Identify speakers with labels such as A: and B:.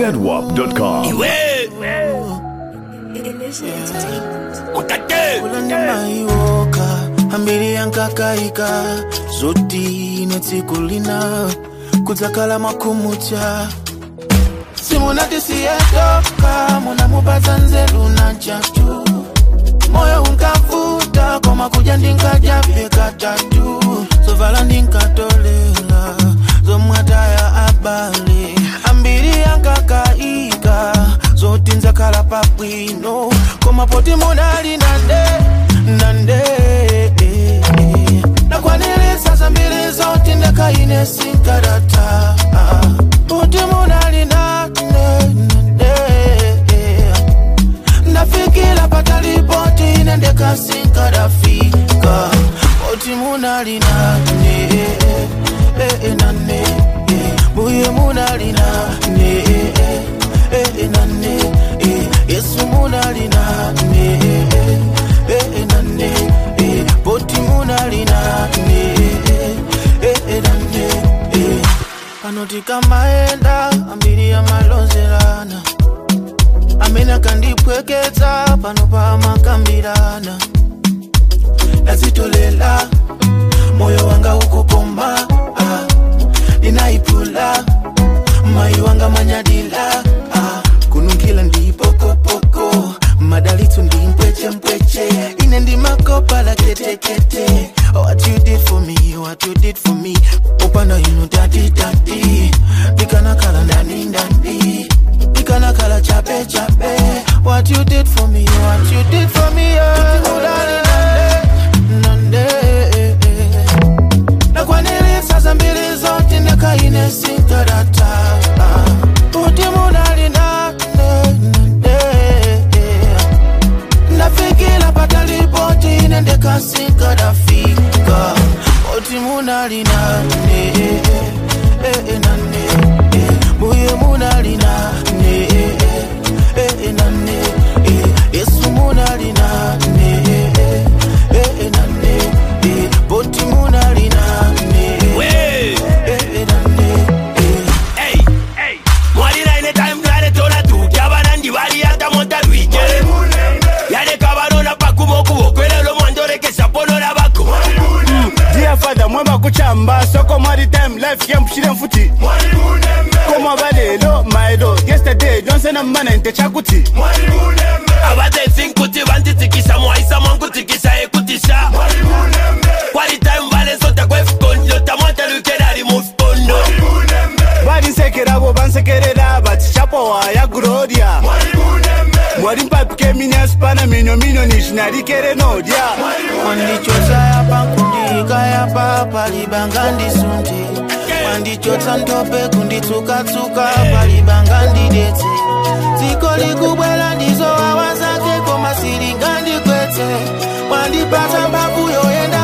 A: zedwap.com.
B: iwe mutate
C: ulandimaiwoka ambiri yankakaika zoti netsiku lina kudzakala makhumucha simunatisiyedoka munamupatsa nzeru na chatu moyo unkavuta koma kuja ndinkajabe katatu zovala ndinkatolela zomwataya abale ambiri yankakaika zoti nzakhala pabwino koma poti munali nande nande nakwanilisa zambiri zoti ndekaine sinkarata poti munali nande nande ndafikila patalipoti ine ndekasinkarafika poti munali nane eh, eh, nane eh, buye munali nane eh, eh, nane eh, yesu munali nane eh, eh, nane eh, poti munali nane eh, eh, nane eh. panoti kamaenda ambiri yamalonzelana amene akandipweketsa pano pamakambirana ndazitolela moyo wanga ukupomba ah, ndinaipula mayi wanga manyadila ah, kununkhila ndipokopoko madalitso ndi mpwechempweche ine ndimakopa la ketekete what you did for me what you did for me upanda inu tatitati ndikanakhala ndani ndani ndikanakhala chape chape what you did for me what you did for me oh, udali nande nande nakwanilisa zambiri zoti ndekaine sinkarata kuti munali nande nande ndafikila patalipoti ine ndekasinkarafika kuti munali nane nane buye munali nane nane yesu munali nane nane poti munali nane
B: we
C: nane
B: Hey, hey. mwalira ine time yaletola tutya abanandi baliyata montalwike yaleka balona pakuma okubokwelelo mwanjolekesa ponola bako
D: Dear father mwemba kuchamba soko mwari time life yampushire mfuti koma balelo maelo yesterday donsena mmana nte chakuti
B: abazensi nkuti banditsikisa mwaisa mwankutikisa ekutisha kwali time balesota kwefukonjota mwantalwikela ali mufukondo
D: balinsekerabo bansekerera bati chapowa ya gloria mwali mpapike minyasipana minyo minyo nishinarikere nodya
C: wandichotsa yapa kundika yapa palibanga ndisunte wandichotsa ntope kunditsukatsuka palibanga ndidetse dziko likubwera ndizo wawa zake koma silinga ndikwetse wandipatsa mphamvu yoyenda